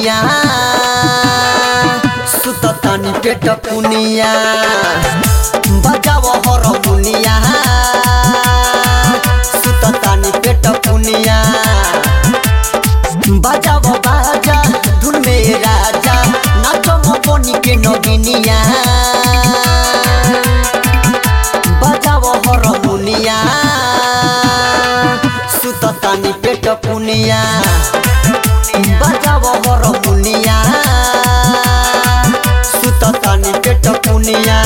पुनिया सुततानी पेट पुनिया बजाव हर मुनिया सुततानी पेट पुनिया बजाव बाजा धुन में राजा नाचो बनी के नगिनिया बजाव हर मुनिया सुततानी पेट पुनिया बजाव हर मुनिया सुततानी पेट पुनिया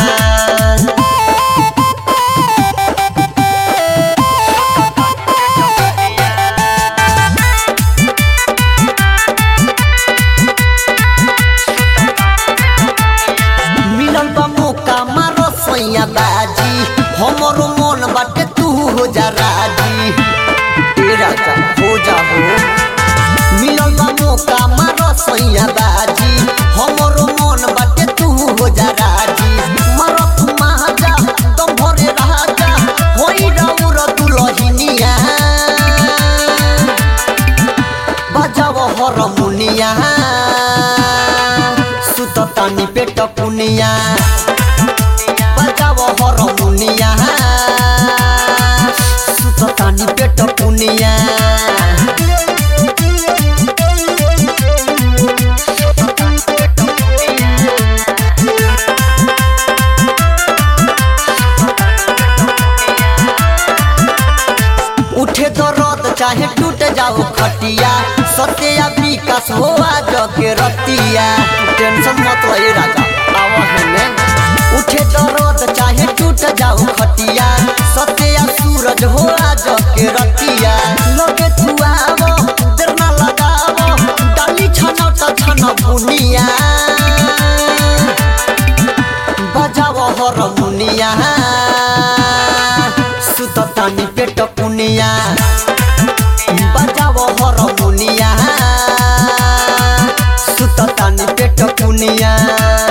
मिलल बा मौका मारो सैया बाजी हमरो मन बाटे तू हो जा राजी ए राजा हो जा हो मिलल बा मौका मारो सैया बाजी हमरो मन बाटे तू हो जा राजी मारो तू महाजा दम भरे राजा होई राउर दुलहिनिया बजाव हर मुनिया सुततानी पेट पुनिया बजाव हर मुनिया सुततानी पेट पुनिया उठे दर्द चाहे टूट जाओ खटिया सत्या विकास हो आज के रतिया टेंशन मत रहे राजा आवा है में उठे दर्द चाहे टूट जाओ खटिया सत्या सूरज हो आज के रतिया लगे तू आवो देर ना लगावो डाली छन त छन बुनिया बजाव हर मुनिया सुततानी पेट पुनिया बजाव हर मुनिया सुततानी पेट पुनिया